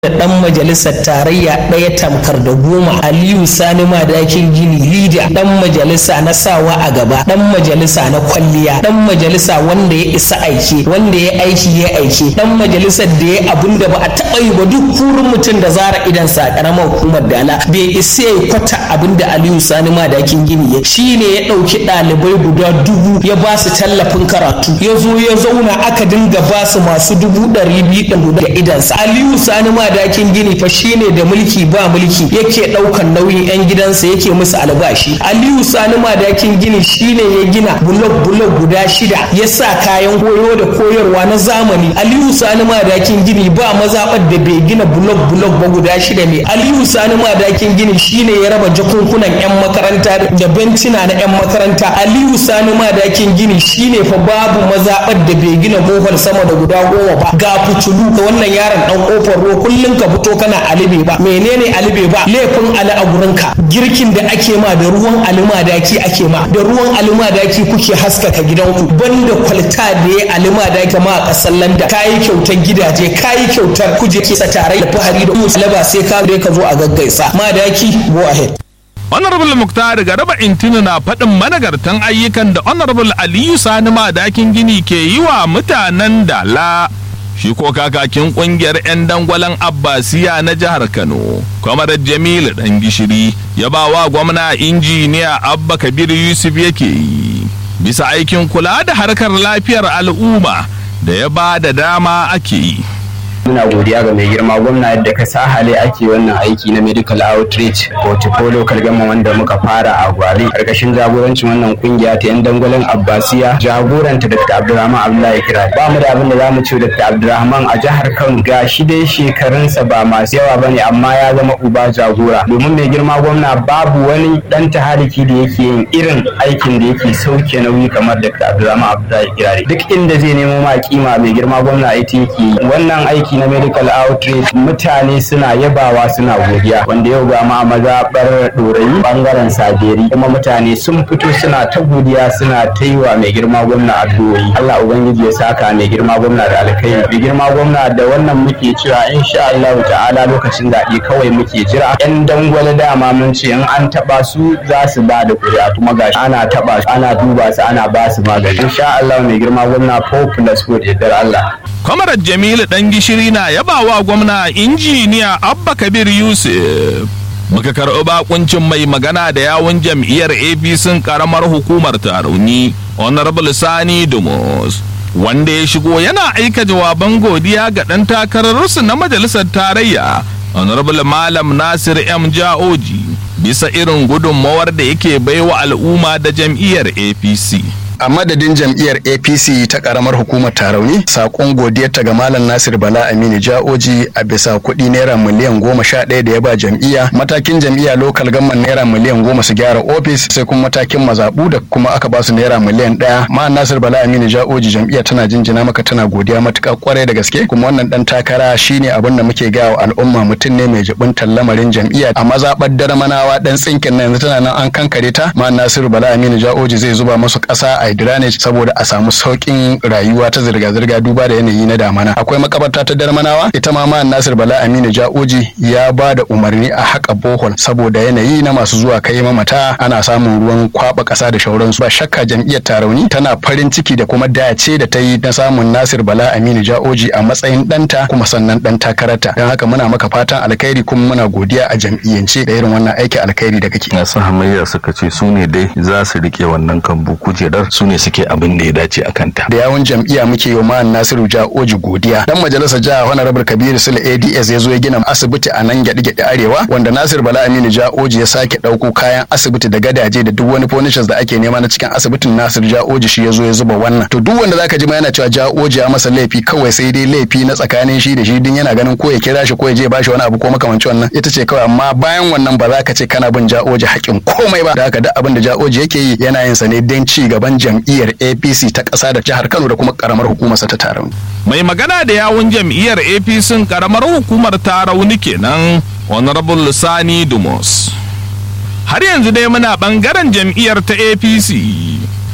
da ɗan majalisar tarayya ɗaya tamkar da goma aliyu sani madakin gini lida ɗan majalisa na sawa a gaba ɗan majalisa na kwalliya ɗan majalisa wanda ya isa aiki wanda ya aiki ya aiki ɗan majalisar da ya abun da ba a taɓa yi ba duk kurin mutum da zara idan sa ƙaramar hukumar dala bai isa ya kwata abin da aliyu sani madakin gini ya shi ne ya ɗauki ɗalibai guda dubu ya ba su tallafin karatu ya zo ya zauna aka dinga ba su masu dubu ɗari biyu ɗin da idansa aliyu sani madakin gini fa shine da mulki ba mulki yake ɗaukan nauyin 'yan gidansa yake musu albashi aliyu sani madakin gini shine ya gina bulok bulok guda shida ya sa kayan koyo da koyarwa na zamani aliyu sani madakin gini ba mazaɓar da bai gina bulok bulok ba guda shida ne aliyu sani madakin gini shine ya raba jakunkunan 'yan makaranta da bencina na 'yan makaranta aliyu sani madakin gini shine fa babu mazaɓar da bai gina bohol sama da guda goma ba ga fitulu ga wannan yaron dan kofar ruwa kullum ka fito kana alibe ba menene alibe ba laifin ali a gurinka girkin da ake ma da ruwan alimadaki ake ma da ruwan alimadaki kuke haskaka gidanku banda kwalta da ya alimadaki ma a kasar landa kayi kyautar gidaje kayi kyautar kuje ke tare da fahari da musulaba sai ka ka zo a gaggaisa madaki go ahead honorable muktar garaba intini na faɗin managartan ayyukan da honorable aliyu sani madakin gini ke yi wa mutanen dala shi ko kakakin kungiyar 'yan dangwalen abbasiya na jihar kano kwamar jamilu dan gishiri ya ba wa gwamna injiniya abba kabir yusuf yake yi bisa aikin kula da harkar lafiyar al'umma da ya ba da dama ake yi muna godiya ga mai girma gwamna yadda ka sa hale ake wannan aiki na medical outreach portfolio local gama wanda muka fara a gwari karkashin jagorancin wannan kungiya ta yan dangwalen abbasiya jagoranta dr abdulrahman abdullahi kira ba mu da abin da zamu ce dr abdulrahman a jihar kano ga shi dai shekarunsa ba masu yawa bane amma ya zama uba jagora domin mai girma gwamna babu wani dan tahariki da yake yin irin aikin da yake sauke nauyi kamar dr abdulrahman abdullahi kirari duk inda zai nemo ma kima mai girma gwamna ita yake wannan aiki aiki na medical outreach mutane suna yabawa suna godiya wanda yau ga ma mazaɓar ɗorayi bangaren saberi kuma mutane sun fito suna ta godiya suna ta yi wa mai girma gwamna addu'o'i Allah ubangiji ya saka mai girma gwamna da alkai mai girma gwamna da wannan muke cewa insha Allah ta'ala lokacin zaɓe kawai muke jira yan dangwale dama mun ce in an taɓa su za su ba da kuri'a kuma gashi ana taɓa su ana duba su ana ba su magani insha Allah mai girma gwamna 4 plus 4 da Allah kwamarar jamilu dan gishiri na yabawa gwamna injiniya abba kabir yusuf muka karɓi bakuncin mai magana da yawun jam'iyyar apc karamar hukumar tarauni honorable sani dumus wanda ya shigo yana aika jawaban godiya ga ɗan takararsu na majalisar tarayya honorable malam nasir m ja'oji bisa irin gudunmawar da yake baiwa al'umma da jam'iyyar apc a madadin jam'iyyar apc ta karamar hukumar tarauni sakon godiyarta ga malam nasir bala aminu ja'oji a bisa kuɗi naira miliyan goma sha ɗaya da ya ba jam'iyya matakin jam'iyya lokal gamman naira miliyan goma su gyara ofis sai kuma matakin mazaɓu da kuma aka ba su naira miliyan ɗaya ma nasir bala aminu ja'oji jam'iyya tana jinjina maka tana godiya matuƙa kwarai da gaske kuma wannan ɗan takara shine abin da muke gawa al'umma mutum ne mai jibintar lamarin jam'iyya a mazaɓar darmanawa ɗan tsinkin na yanzu tana nan an kankare ta ma nasiru bala aminu ja'oji zai zuba masu ƙasa a drainage saboda a samu sauƙin rayuwa ta zirga-zirga duba da yanayi na damana akwai makabarta ta darmanawa ita ma man nasir bala aminu ja'oji ya ba da umarni a haƙa bohol saboda yanayi na masu zuwa kai mamata ana samun ruwan kwaba ƙasa da shauransu ba shakka jam'iyyar tarauni tana farin ciki da kuma dace da ta yi na samun nasir bala aminu ja'oji a matsayin ɗanta kuma sannan ɗan takararta don haka muna maka fatan alkhairi kuma muna godiya a jam'iyyance da irin wannan aikin alkhairi da kake masu hamayya suka ce su ne dai za su rike wannan kambu kujerar su ne suke abin da ya dace a kanta. Da yawun jam'iyya muke yi wa Nasiru Ja'oji godiya. Dan majalisar jiha Honorable Kabiru Sule ADS ya zo ya gina asibiti a nan gyaɗi gyaɗi arewa wanda Nasir Bala Aminu Ja'oji ya sake ɗauko kayan asibiti da gadaje da duk wani furnitures da ake nema na cikin asibitin Nasir Ja'oji shi ya zo ya zuba wannan. To duk wanda zaka ji ma yana cewa Ja'oji ya masa laifi kawai sai dai laifi na tsakanin shi da shi din yana ganin ko ya kira shi ko ya je ba shi wani abu ko makamancin wannan ita ce kawai amma bayan wannan ba za ka ce kana bin Ja'oji haƙƙin komai ba. Da haka duk abin da Ja'oji yake yi yana yin sa ne don ci gaban jam'iyyar apc ta ƙasa da jihar kano da kuma ƙaramar hukumarsa ta tarauni mai magana da yawun jam'iyyar apc ƙaramar hukumar tarauni kenan honorable sani dumus har yanzu dai muna ɓangaren jam'iyyar ta apc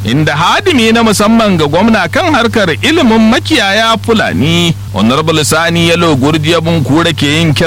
inda hadimi na musamman ga gwamna kan harkar ilimin makiyaya fulani honorable sani yalo gurdiya kura ke yin